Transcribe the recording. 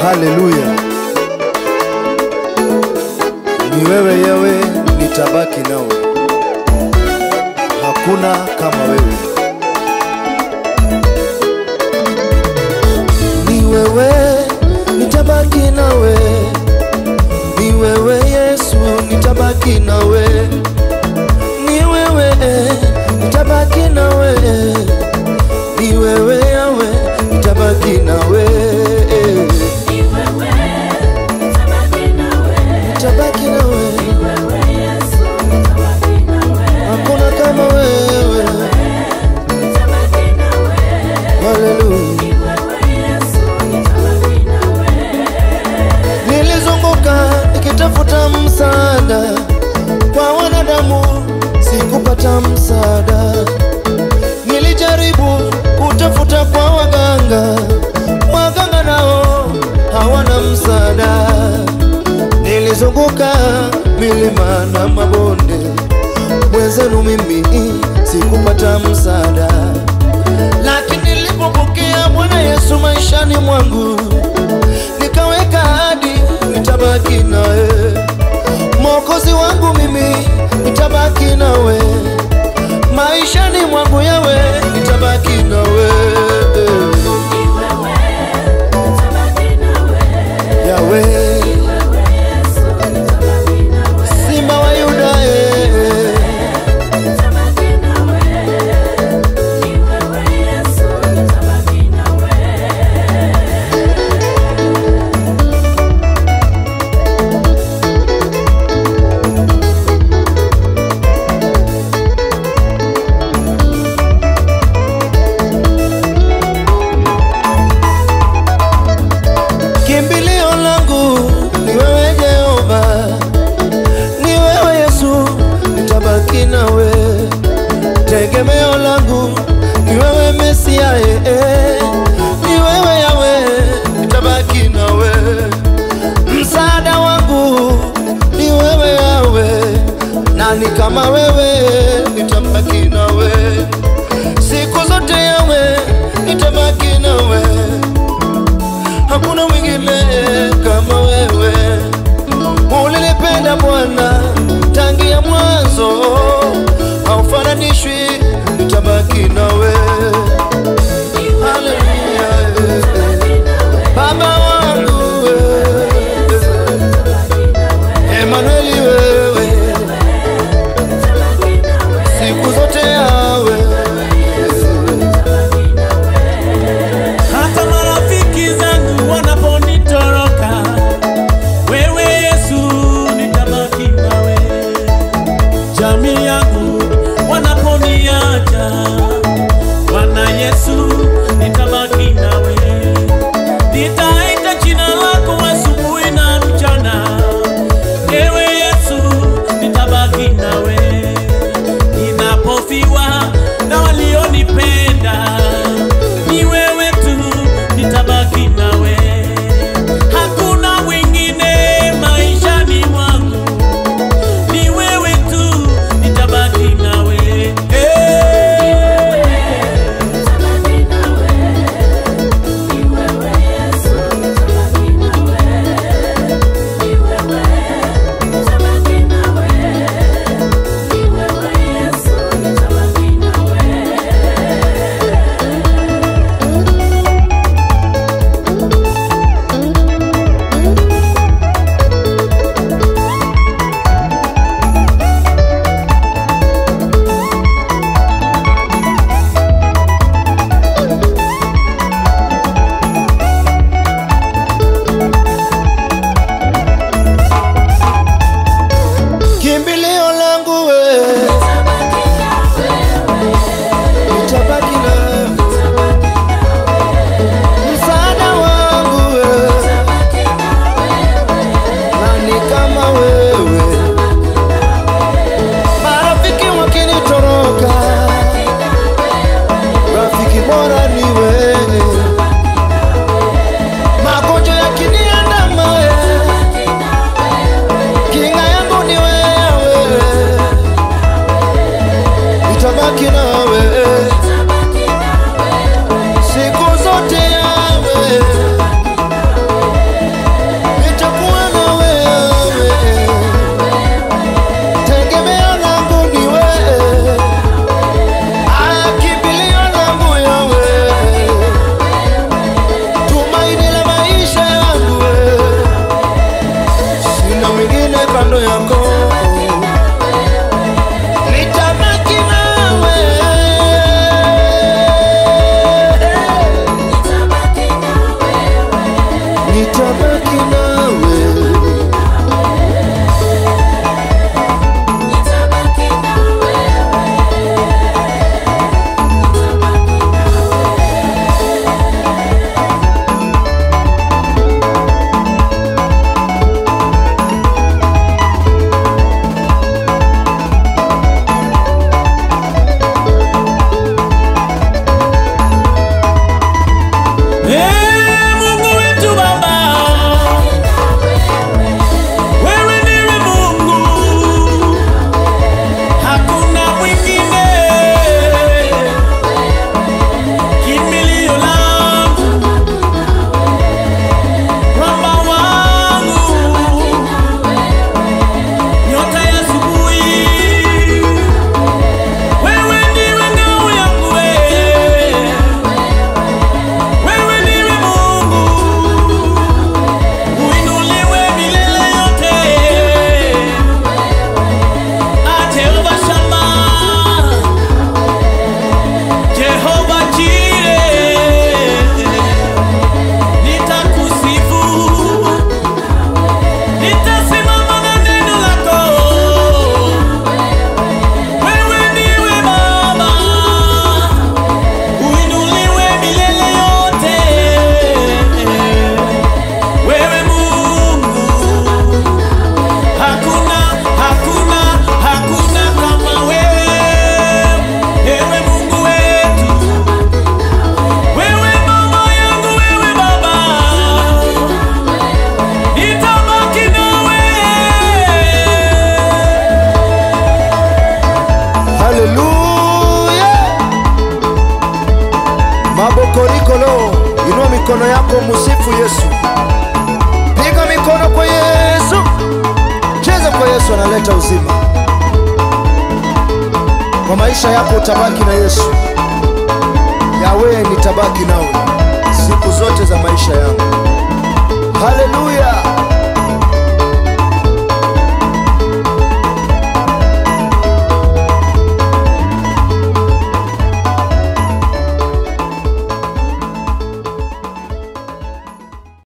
Haleluya, ni wewe Yawe, nitabaki nawe, hakuna kama wewe. Ni wewe, nitabaki nawe, ni wewe Yesu, nitabaki nawe, ni wewe, nitabaki nawe, ni wewe Yawe, nitabaki nawe, nitabaki nawe, hakuna kama wewe. Haleluya. Nilizunguka nikitafuta msaada kwa wanadamu, sikupata msaada. Nilijaribu kutafuta kwa waganga, waganga nao hawana msaada. Nilizunguka milima na mabonde, mwenzenu mimi sikupata msaada, lakini nilipopokea Bwana Yesu maishani mwangu nikaweka hadi nitabaki nawe, mwokozi wangu mimi nitabaki nawe, maishani mwangu yawe nitabaki nawe, yawe simba wa Yuda eh. Kimbilio langu ni wewe Jehova, ni wewe Yesu, nitabaki nawe. Tegemeo langu ni wewe Mesia, eh, eh. ni wewe Yawe, nitabaki nawe. Msaada wangu ni wewe Yawe, nani kama wewe, nitabaki nawe siku zote Yawe, nitabaki nawe hakuna mwingine kama wewe. Ulinipenda Bwana tangia mwanzo, haufananishwi, nitabaki nawe. Haleluya, Baba wangu Emanueli, wewe siku zote mabokorikolo inua mikono yako musifu yesu piga mikono kwa yesu cheza kwa yesu analeta uzima kwa maisha yako utabaki na yesu yawe nitabaki nawe siku zote za maisha yangu haleluya